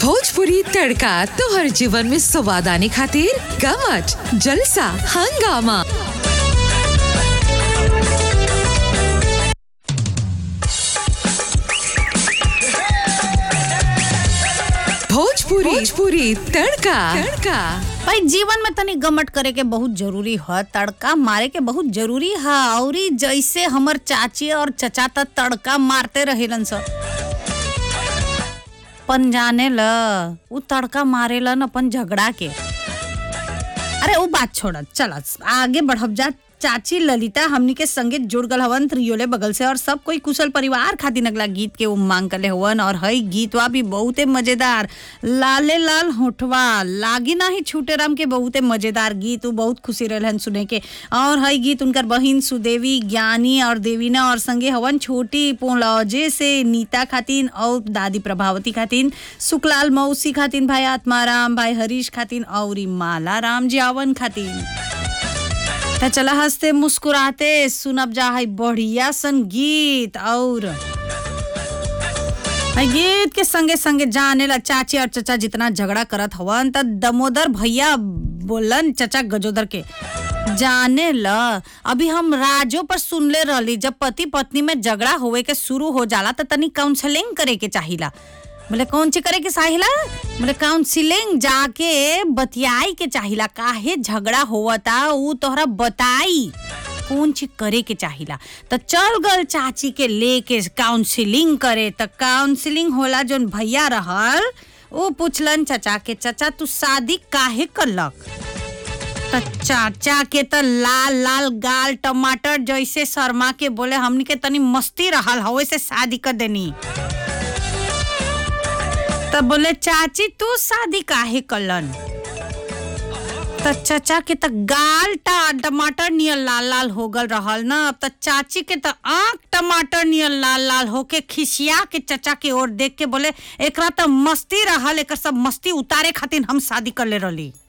भोजपुरी तड़का तोहर जीवन में स्वाद आने खातिर गमच जलसा हंगामा भोजपुरी भोजपुरी तड़का तड़का भाई जीवन में तनी गमट करे के बहुत जरूरी है तड़का मारे के बहुत जरूरी है और जैसे हमर चाची और चचा त तड़का मारते रहेलन स पन जाने ल उ तड़का मारेलन अपन झगड़ा के अरे वो बात छोड़ चल आगे बढ़ब जा चाची ललिता हमनी के संगे जुड़ गल हवन त्रियोले बगल से और सब कोई कुशल परिवार खातिर अगला गीत के उम्मांग करले हवन और हई गीतवा भी बहुते मजेदार लाले लाल होठवा लागी ना ही छूटे राम के बहुते मजेदार गीत उ बहुत खुशी रहलन सुने के और हई गीत उनकर बहिन सुदेवी ज्ञानी और देवीना और संगे हवन छोटी पोलौजे से नीता खातिन और दादी प्रभावती खातिन सुकलाल मौसी खातिन भाई आत्माराम भाई हरीश खातिन और माला राम जी आवन खातिन त चला हंसते मुस्कुराते सुनब जा है बढ़िया सन गीत और है गीत के संगे संगे जाने ला चाची और चचा जितना झगड़ा करत हवन त दमोदर भैया बोलन चचा गजोदर के जाने ल अभी हम राजो पर सुनले रहली जब पति पत्नी में झगड़ा होवे के शुरू हो जाला त तनी काउंसलिंग करे के चाहिला बोले कौन ची करे के चाहिला बोले काउंसिलिंग जाके बतियाई के चाहिला काहे झगड़ा होवता ऊ तोहरा बताई कौन चीज करे के चाहिला त चल गल चाची के लेके काउंसिलिंग करे त काउंसिलिंग होला जोन भैया रहल ऊ पूछलन चचा के चचा तू शादी काहे करलक त चाचा के त लाल लाल गाल टमाटर जैसे शर्मा के बोले हमनी के तनी मस्ती रहल हवे से शादी कर देनी तब बोले चाची तू शादी काहे कलन त चचा के त गाल टा टमाटर नियर लाल लाल हो गल रहल ना अब त चाची के त आंख टमाटर नियर लाल लाल होके खिसिया के चचा के ओर देख के बोले एकरा त मस्ती रहल एकर सब मस्ती उतारे खातिर हम शादी कर ले रहली